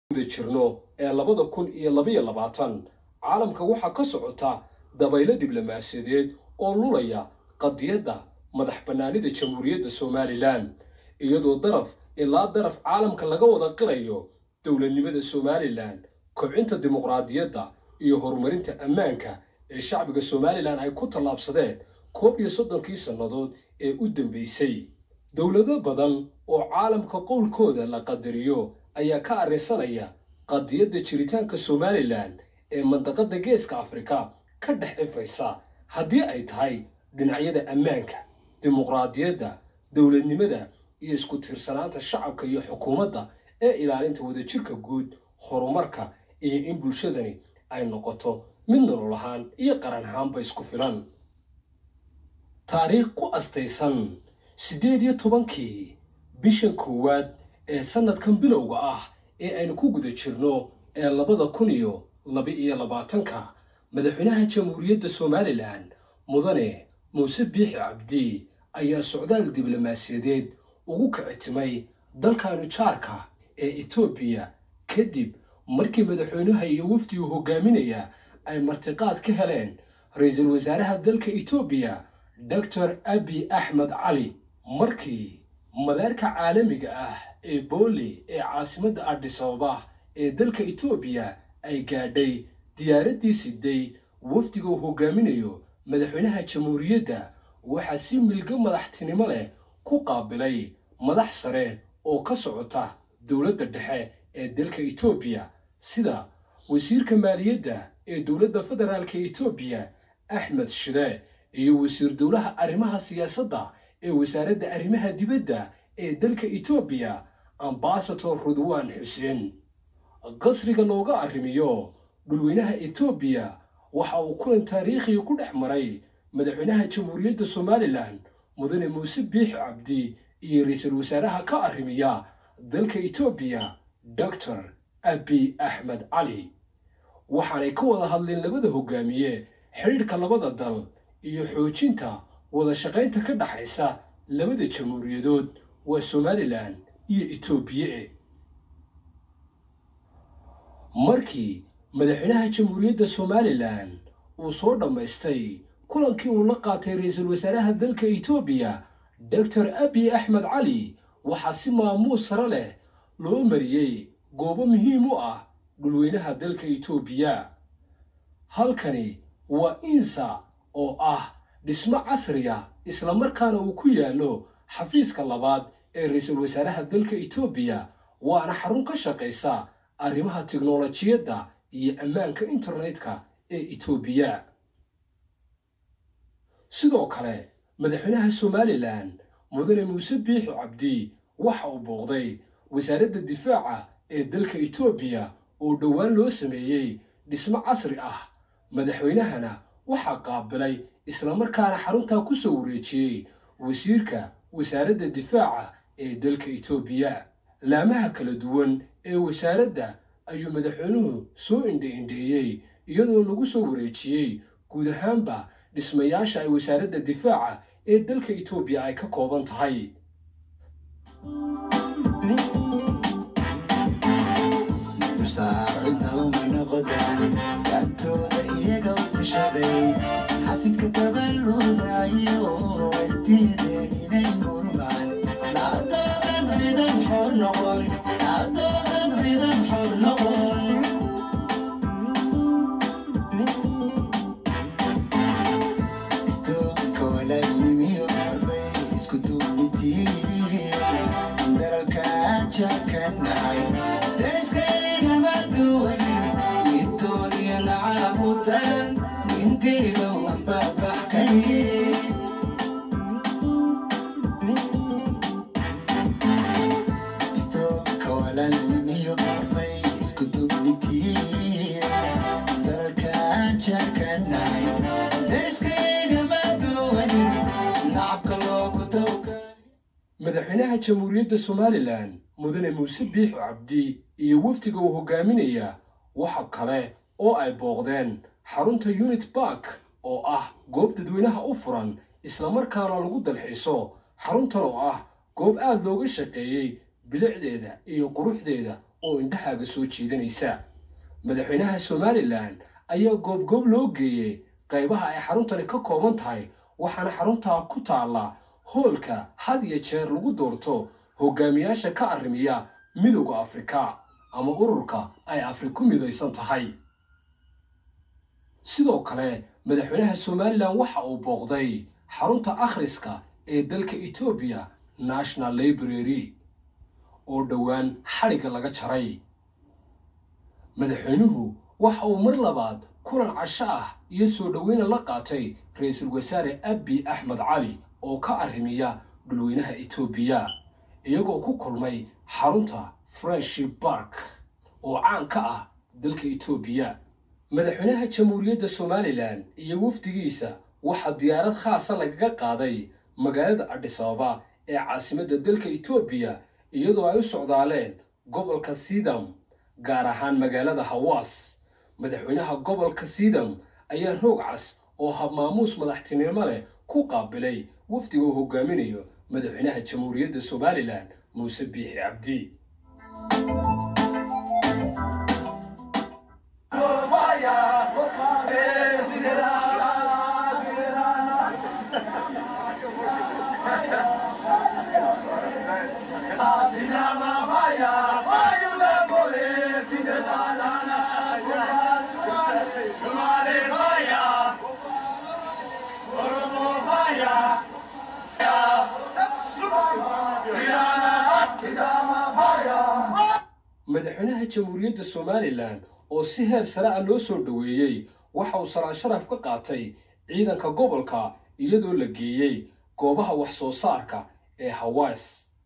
guda jirno ee labada kun iyo labaiyo labaatan caalamka waxaa ka socota dabaylo diblomaasiyadeed oo lulaya qadiyadda madax bannaanida jamhuuriyadda somalilan iyadoo daraf ilaa daraf caalamka laga wada qirayo dowladnimada somalilan kobcinta dimuqraadiyadda iyo horumarinta ammaanka ee shacbiga somalilan ay ku tallaabsadeen koob iyo soddonkii sannadood ee u dambaysay dowlado badan oo caalamka qowlkooda la qadariyo ayaa ka arrinsanaya qadiyadda jiritaanka somalilan ee mandaqadda geeska afrika ka dhex ifaysa haddii ay tahay dhinacyada ammaanka dimuqraadiyadda dowladnimada iyo isku tiirsanaanta shacabka iyo xukuumadda ee ilaalinta wadajirka guud horumarka iyo in bulshadani ay noqoto mid nolol ahaan iyo qaran ahaanba isku filan taariikh ku astaysan siddeed iyo tobankii bishan koowaad ee sannadkan bilowga ah ee aynu ku guda jirno ee labada kun iyo laba-iyo labaatanka madaxweynaha jamhuuriyadda somalilan mudane muuse biixi cabdi ayaa socdaal diblomaasiyadeed ugu kicitimay dalkanu jaarka ee etoobiya kadib markii madaxweynaha iyo wafdigu hogaaminaya ay martiqaad ka heleen ra-iisul wasaaraha dalka etoobiya doctor abi axmed cali markii madaarka caalamiga ah ee booli ee caasimadda adhisababa ee dalka etoobiya ay gaadhay diyaaraddii siday wafdiga uu hogaaminayo madaxweynaha jamhuuriyadda waxaa si milgo madaxtinimo leh ku qaabilay madax sare oo ka socota dowladda dhexe ee dalka etoobiya sida wasiirka maaliyadda ee dowladda federaalka etoobiya axmed shide iyo wasiir dowlaha arrimaha siyaasadda ee wasaaradda arrimaha dibadda ee dalka etoobiya ambasador rudwan xuseen qasriga looga arrimiyo dhulweynaha etoobiya waxa uu kulan taariikhiga ku dhex maray madaxweynaha jamhuuriyadda somalilan mudane muuse biixi cabdi iyo ra-iisul wasaaraha ka arrimiya dalka etoobiya doctor abi axmed cali waxaanay ka wada hadleen labada hogaamiye xidhiidhka labada dal iyo xoojinta wada shaqaynta ka dhaxaysa labada jamhuuriyadood waa somalilan iyo etoobiya markii madaxweynaha jamhuuriyadda somalilan uu soo dhammaystay kulankii uu la qaatay ra-iisul wasaaraha dalka etoobiya doctor abi axmed cali waxaa si maamuus sare leh loo mariyey goobo muhiim u ah dhulweynaha dalka etoobiya halkani waa insa oo ah dhismo casriya islamarkaana uu ku yaallo xafiiska labaad ee ra-iisul wasaaraha dalka etoobiya waana xarun ka shaqaysa arrimaha tiknolojiyadda iyo ammaanka internetka ee etoobiya sidoo kale madaxweynaha somalilan mudane muuse biixi cabdi waxa uu booqday wasaaradda difaaca ee dalka etoobiya oo dhowaan loo sameeyey dhismo casri ah madaxweynahana waxaa qaabilay islamarkaana xaruntaa ku soo wareejiyey wasiirka wasaaradda difaaca ee dalka etoobiya laamaha kala duwan ee wasaaradda ayuu madaxweynuhu soo indhe-indheeyey iyadoo lagu soo wareejiyey guud ahaanba dhismayaasha ay wasaaradda difaaca ee dalka etoobiya ay ka kooban tahay xasidka dabaludayo waydiideen inay murmaan dhacdoodan cidan xor noqon dhacdoodan cidan xor noqon istoonka walaalnimiyo bay isku duubnitiin dalalkaan jakanahay dariskaygama duwan intooniya nacabu daran intiiba wanbabaxkay istoonka walaalnimiyo bay isku duubnitiin dalalkaan jakanahay dariskaygama duwan nacabka loogu dawga madaxweynaha jamhuuriyadda somalilan mudane muuse biixi cabdi iyo wafdiga uu hogaaminaya waxa kale oo ay booqdeen xarunta unit bark oo ah goob dadweynaha u furan islamarkaana lagu dalxiiso xaruntan oo ah goob aad looga shaqeeyey bilicdeeda iyo quruxdeeda oo indhahaaga soo jiidanaysa madaxweynaha somalilan ayaa goobgoob loo geeyey qaybaha ay xaruntani ka kooban tahay waxaana xaruntaa ku taalla hoolka had iyo jeer lagu doorto hogaamiyaasha ka arrimiya midowda afrika ama ururka ay afri ku midaysan tahay sidoo kale madaxweynaha somalilan waxa uu booqday xarunta akhriska ee dalka etoobiya national library oo dhowaan xadhigga laga jaray madaxweynuhu waxa uu mar labaad kulan casho ah iyo soo dhoweyna la qaatay ra-iisul wasaare abi axmed cali oo ka arrimiya dhulweynaha etoobiya iyagoo ku kulmay xarunta friendship bark oo caan ka ah dalka etoobiya madaxweynaha jamhuuriyadda somalilan iyo wafdigiisa waxaa diyaarad khaasa lagaga qaaday magaalada adhisababa ee caasimadda dalka etoobiya iyadoo ay u socdaaleen gobolka sidam gaar ahaan magaalada hawaas madaxweynaha gobolka sidam ayaa roog cas oo habmaamuus madaxtinimo leh ku qaabilay wafdiga uu hogaaminayo madaxweynaha jamhuuriyadda somalilan muuse biixi cabdi madaxweynaha jamhuuriyadda somalilan oo si heer sare ah loo soo dhoweeyey waxa uu salaan sharaf ka qaatay ciidanka gobolka iyadoo la geeyey goobaha wax soo saarka ee hawaas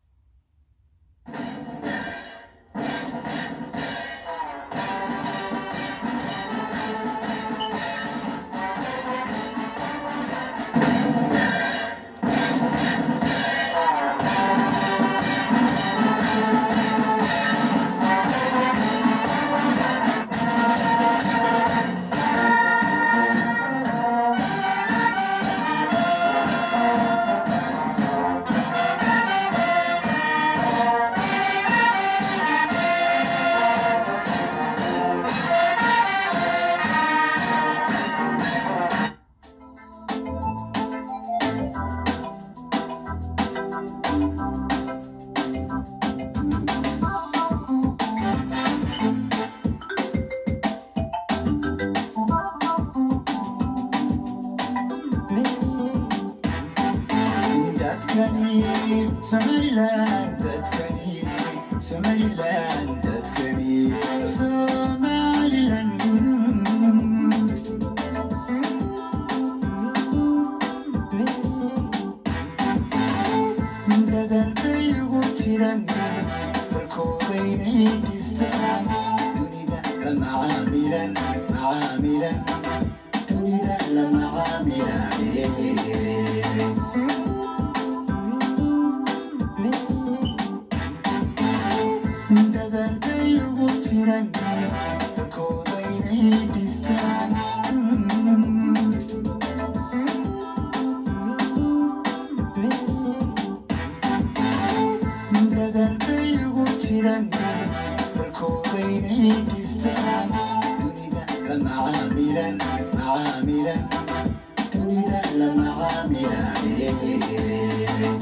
dadkani somaliland dadkani somaliland dadkani somaliland dadal bay ugu jiran dalkoodaynay dhistaan dunida la macaamilan macaamilan dunida la macaamilan dadal bay ugu jiran dalkoodaynay dhistaan dadal bay ugu jiran dalkoodaynay dhistaan dunida la macaamilan macaamilan dunida la macaamilan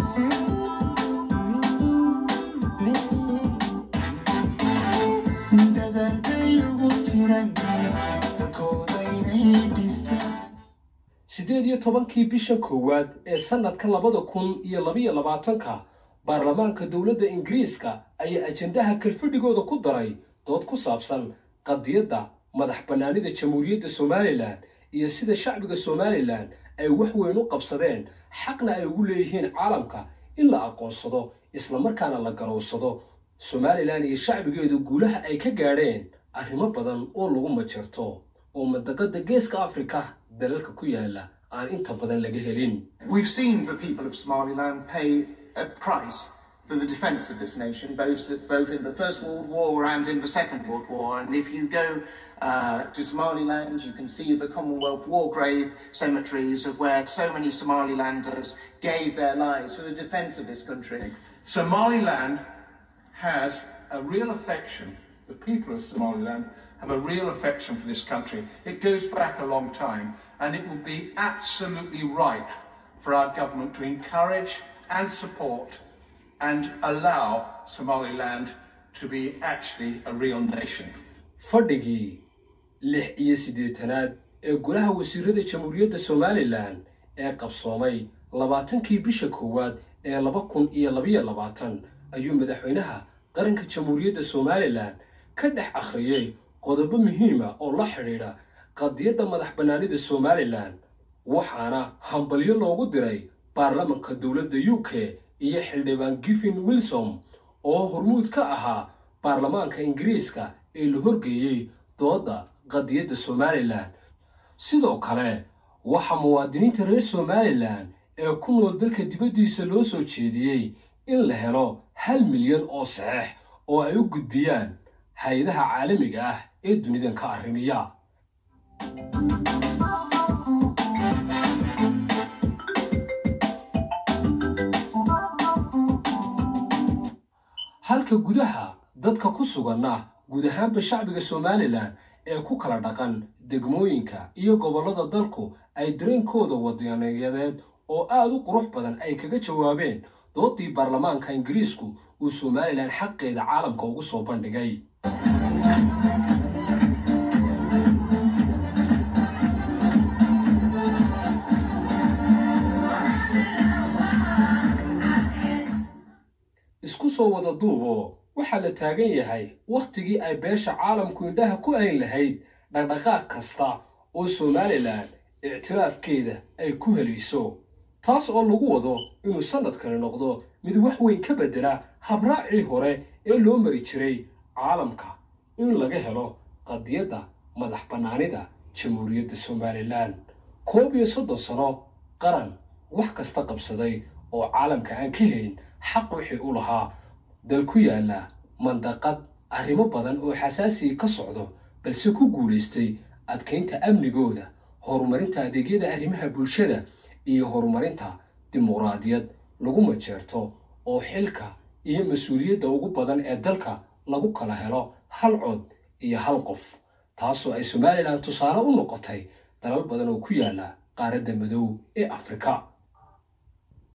dadal bay ugu jiran dalkoodaynay dhistaan siddeed iyo tobankii bisha koowaad ee sannadka labada kun iyo labiyo labaatanka baarlamaanka dowladda ingiriiska ayaa ajendaha kalfadhigooda ku daray dood ku saabsan qadiyadda madax bannaanida jamhuuriyadda somalilan iyo sida shacbiga somalilan ay wax weyn u qabsadeen xaqna ay ugu leeyihiin caalamka in la aqoonsado islamarkaana la garowsado somalilan iyo shacbigeedu guulaha ay ka gaadheen arrimo badan oo lagu majarto oo madaqada geeska afrika dalalka ku yaala aan inta badan laga helin We've seen the people of Somaliland pay a price for the defence of this nation, both, both in the First World War and in the Second World War. And if you go uh, to Somaliland, you can see the Commonwealth War Grave cemeteries of where so many Somalilanders gave their lives for the defence of this country. Somaliland has a real affection the people of Somaliland have a real affection for this country. It goes back a long time, and it would be absolutely right for our government to encourage and support and allow Somaliland to be actually a real nation. fadhigii lix iyo siddeetanaad ee golaha wasiirada jamhuuriyadda somalilan ee qabsoomay labaatankii bisha koowaad ee laba kun iyo labayo labaatan ayuu madaxweynaha qaranka jamhuuriyadda somalilan ka dhex akhriyey qodobo muhiima oo la xidhiidha qadiyadda madax bannaanida somalilan waxaana hambalyo loogu diray baarlamanka dowladda u k iyo xildhibaan giffin wilsom oo hormuud ka ahaa baarlamaanka ingiriiska ee la horgeeyey doodda qadiyadda somalilan sidoo kale waxaa muwaadiniinta reer somalilan ee ku nool dalka dibaddiisa loo soo jeediyey in la helo hal milyan oo saxeex oo ay u gudbiyaan hay-adaha caalamiga ah ee dunidan ka arrimiya halka gudaha dadka ku suganna guud ahaanba shacbiga somalilan ee ku kala dhaqan degmooyinka iyo gobollada dalku ay dareenkooda wadaniyadeed oo aad u qurux badan ay kaga jawaabeen doodii baarlamaanka ingiriisku uu somalilan xaqeeda caalamka ugu soo bandhigay isku soo wada duubo waxaa la taagan yahay wakhtigii ay beesha caalamku indhaha ku ayn lahayd dhaqdhaqaaq kasta oo somalilan ictiraafkeeda ay ku helayso taas oo lagu wado inuu sannadkani noqdo mid wax weyn ka beddela habraacii hore ee loo mari jiray caalamka in laga helo qadiyadda madax bannaanida jamhuuriyadda somalilan koob iyo soddon sano qaran wax kasta qabsaday oo caalamka aan ka helin xaq wixii u lahaa dal ku yaalla mandaqad arrimo badan oo xasaasiga ka socdo balse ku guulaystay adkaynta amnigooda horumarinta adeegyada arrimaha bulshada iyo horumarinta dimuqraadiyad lagu majeerto oo xilka iyo mas-uuliyadda ugu badan ee dalka lagu kala helo hal cod iyo hal qof taasoo ay somalilan tusaale u noqotay dalal badan oo ku yaalla qaaradda madow ee afrika